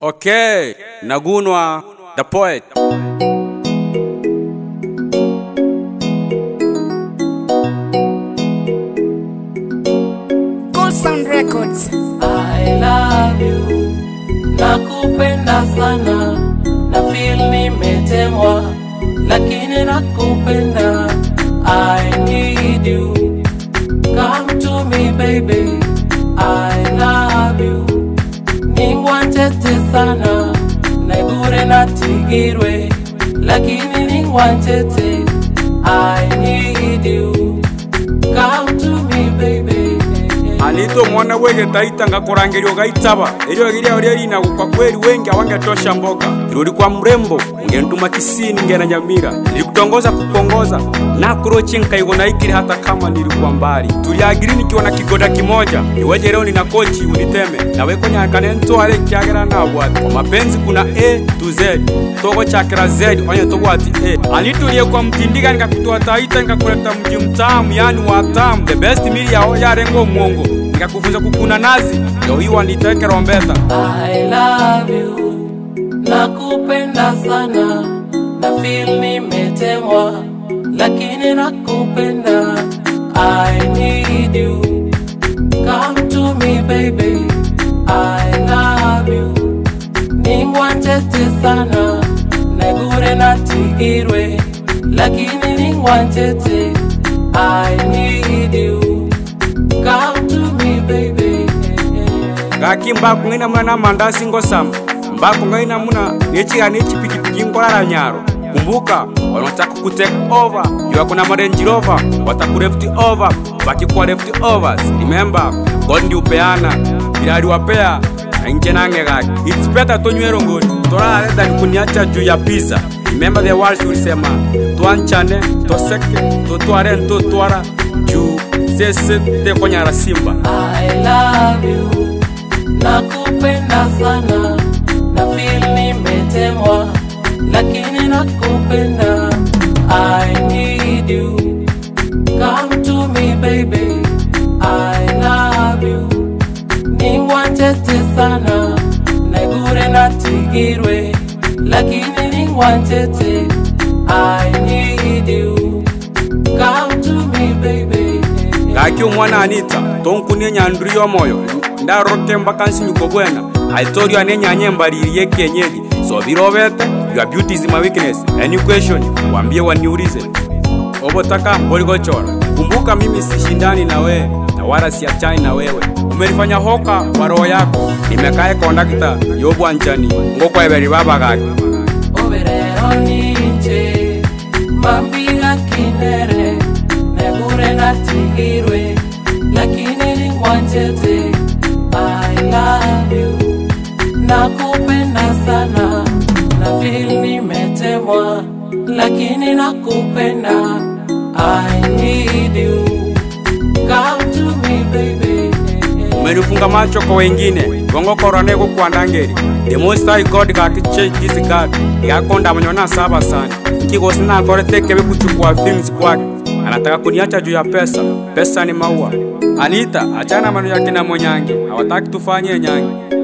Okay, Nagunwa, the poet. Gold Sound Records. I love you, nakupenda sana, na feel nimetemwa, lakini nakupenda. I need you, come to me baby. I love you, ningwantete sana, naigure natigirwe, lakini ningwantete. I need you, come to me baby. Anito mwana wege taita ngakurangerio gaitaba ilio gilia ulielina kwa kweli wengi awangetosha mboga irudi kwa mrembo ungenituma kisini ngena nyamira nilikutongoza kupongoza na kurochi nkaigo na ikiri hata kama nilikuwa mbali tuliagiri nikiwa na kigoda kimoja iweje leo nina kochi uniteme nawe konyakane ntware kyagera nabwati kwa mapenzi kuna a to z togo chakira z onye tobwati a anitulie kwa mtindiga nikakutoa taita nikakuleta mji mtamu yani watamu the best mili yao yarengo mwongo nikakufunza kukuna nazi ndio iwa niteke rombeta I love you, nakupenda sana, na feel nimetemwa, lakini nakupenda. I need you, come to me baby. I love you, ningwantete sana, negure natigirwe, lakini ningwantete. I need you, come to me baby. ngaki mbaku ng'ina muna na mandasi ngosama mbaku ng'ina muna nechiga nechipikipiki ngorara nyaro kumbuka wanataka kutake over iwako na marange rover watakureft over wakikuwa left overs remember god ndi upeana ila aliwapea na inje nange gaki it's better tonywero ngoni torare than kuniacha juu ya pizza remember the words ulisema twanchane toseke totware ntotwara juu sese tekonyara simba I love you, nakupenda sana, na feel nimetemwa, lakini nakupenda. I need you, come to me baby. I love you, ningwantete sana, negure natigirwe, lakini ningwantete. I need you, come to me baby. ngaki omwana anita tonkunie nyanduri yomoyo ndaroke mpaka nsinyuko bwena i told you anenyanye mbaririye kienyeji so birovete your beauty is my weakness any question wambie waniulize obotaka mboligochora kumbuka mimi sishindani na wewe na wala siachani na wewe umenifanya hoka kwa roho yako nimekae kondakta yobwanchani ngokweberi babagaki oberero ninche mambiga kinere negure natigirwe lakini ningwanchete i love you nakupenda sana na feel nimetemwa lakini nakupenda i need you come to me baby umenifunga macho kwa wengine gongokorane kukwandangeri the most high god gakiche this god gakonda manyona saba sana kigosi nakore tekebe kuchukua films kwake anataka kuniacha juu ya pesa pesa ni maua anita achana mano yake na monyange hawataki tufanye nyange